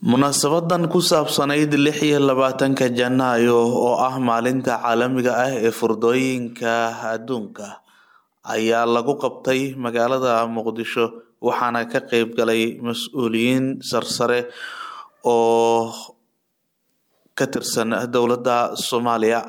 Munaasabadan ku saabsanayd lix iyo labaatanka Janaayo oo ah maalinta caalamiga ah ee furdooyinka adduunka ayaa lagu qabtay magaalada Muqdisho waxaana ka qayb galay mas'uuliyiin sarsare oo ka tirsan dowladda Soomaaliya.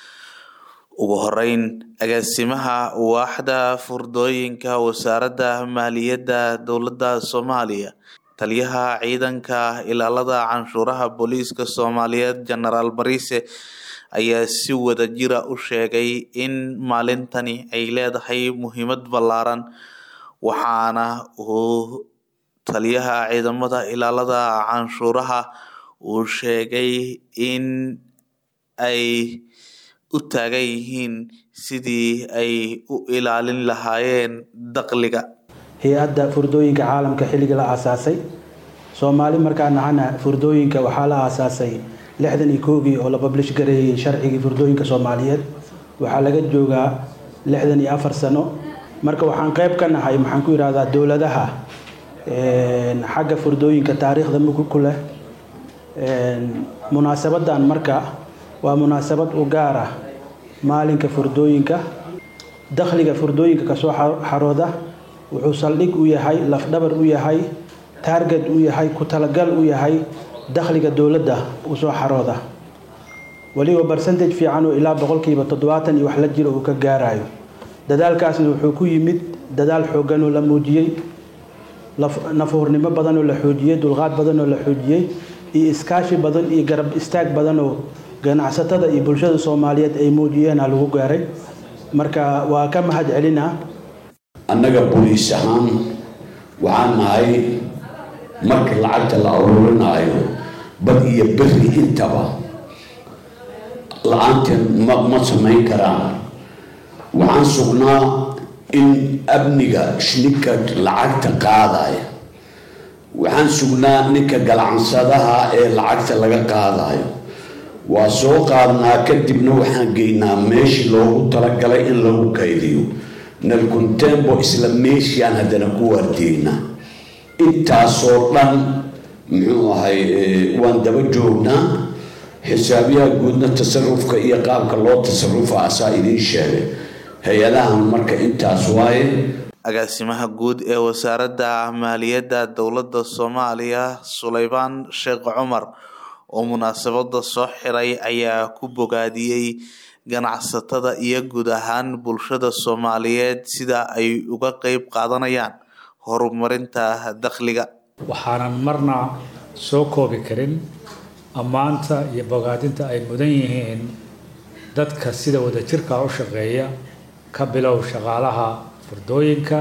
Ugu horeyn, agaasimaha waaxda furdooyinka wasaaradda maaliyadda dowladda Soomaaliya, taliyaha ciidanka ilaalada canshuuraha booliiska Soomaaliyeed Jenaraal Bariise ayaa si wadajir ah u sheegay in maalintani ay leedahay muhiimad ballaaran waxaana uu taliyaha ciidamada ilaalada canshuuraha uu sheegay in ay u taagan yihiin sidii ay u ilaalin lahaayeen dakhliga hay-adda furdooyinka caalamka xilligii la aasaasay soomaali markaan nahana furdooyinka waxaa la aasaasay lixdan iyo koogii oo la bablish gareeyey sharcigii furdooyinka soomaaliyeed waxaa laga joogaa lixdan iyo afar sano marka waxaan qeyb ka nahay maxaan ku yidhahdaa dowladaha xagga furdooyinka taariikhda mug ku leh munaasabadan marka waa munaasabad u gaar ah maalinka furdooyinka dakhliga furdooyinka kasoo xarooda wuxuu saldhig u yahay lafdhabar u yahay taarget u yahay ku talagal u yahay dakhliga dowladda usoo xarooda weliba barcentage fiican oo ilaa boqolkiiba toddobaatan iyo wax la jiro uu ka gaarayo dadaalkaasna wuxuu ku yimid dadaal xooggan oo la muujiyey nafuurnimo badan oo la xoojiyey dulqaad badan oo la xoojiyey iyo iskaashi badan iyo garab istaag badan oo ganacsatada iyo bulshada soomaaliyeed ay muujiyeena lagu gaaray marka waa ka mahad celinaa annaga booliis ahaan waxaan nahay marka lacagta la aruurinaayo bad iyo beri intaba la-aanteen ma ma samayn karaan waxaan sugnaa in amniga ninka lacagta qaadaya waxaan sugnaa ninka galacansadaha ee lacagta laga qaadayo waa soo qaadnaa kadibna waxaan geynaa meeshii loogu talagalay in lagu kaydiyo nalkuntembo isla meeshiaan haddana ku waardeynaa intaasoo dhan muxuu ahay waan daba joognaa xisaabiyaha guudna tasarufka iyo qaabka loo tasarufa asaa idiin sheegay hay-adahan marka intaas waaye agaasimaha guud ee wasaaradda maaliyadda dowladda soomaaliya sulaymaan sheekh cumar oo munaasabada soo xiray ayaa ku bogaadiyey ganacsatada iyo guud ahaan bulshada soomaaliyeed sida ay uga qeyb qaadanayaan horumarinta dakhliga waxaanan marna soo koobi karin ammaanta iyo bogaadinta ay mudan yihiin dadka sida wadajirka u shaqeeya ka bilow shaqaalaha furdooyinka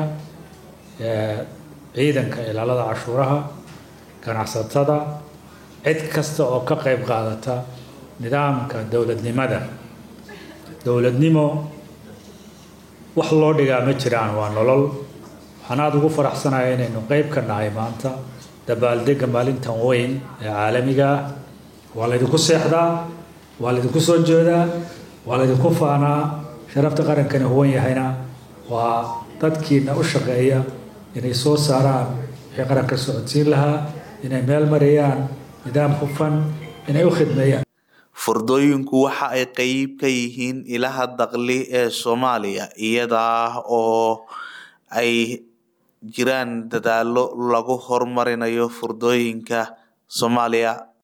ciidanka ilaalada cashuuraha ganacsatada cid kasta oo ka qeyb qaadata nidaamka dowladnimada dowladnimo wax loo dhigaa ma jiraan waa nolol waxaan aada ugu faraxsanaya inaynu qeyb ka nahay maanta dabaaldega maalintan weyn ee caalamiga ah waa laydinku seexdaa waa laydinku soo jeedaa waa laydinku faanaa sharafta qarankani huwan yahayna waa dadkiina u shaqeeya inay soo saaraan wixii qaranka socodsiin lahaa inay meel mariyaan nidaam hufan inay u khidmeeyaan furdooyinku waxa ay qeyb ka yihiin ilaha dakhli ee soomaaliya iyada oo ay jiraan dadaalo lagu horumarinayo furdooyinka soomaaliya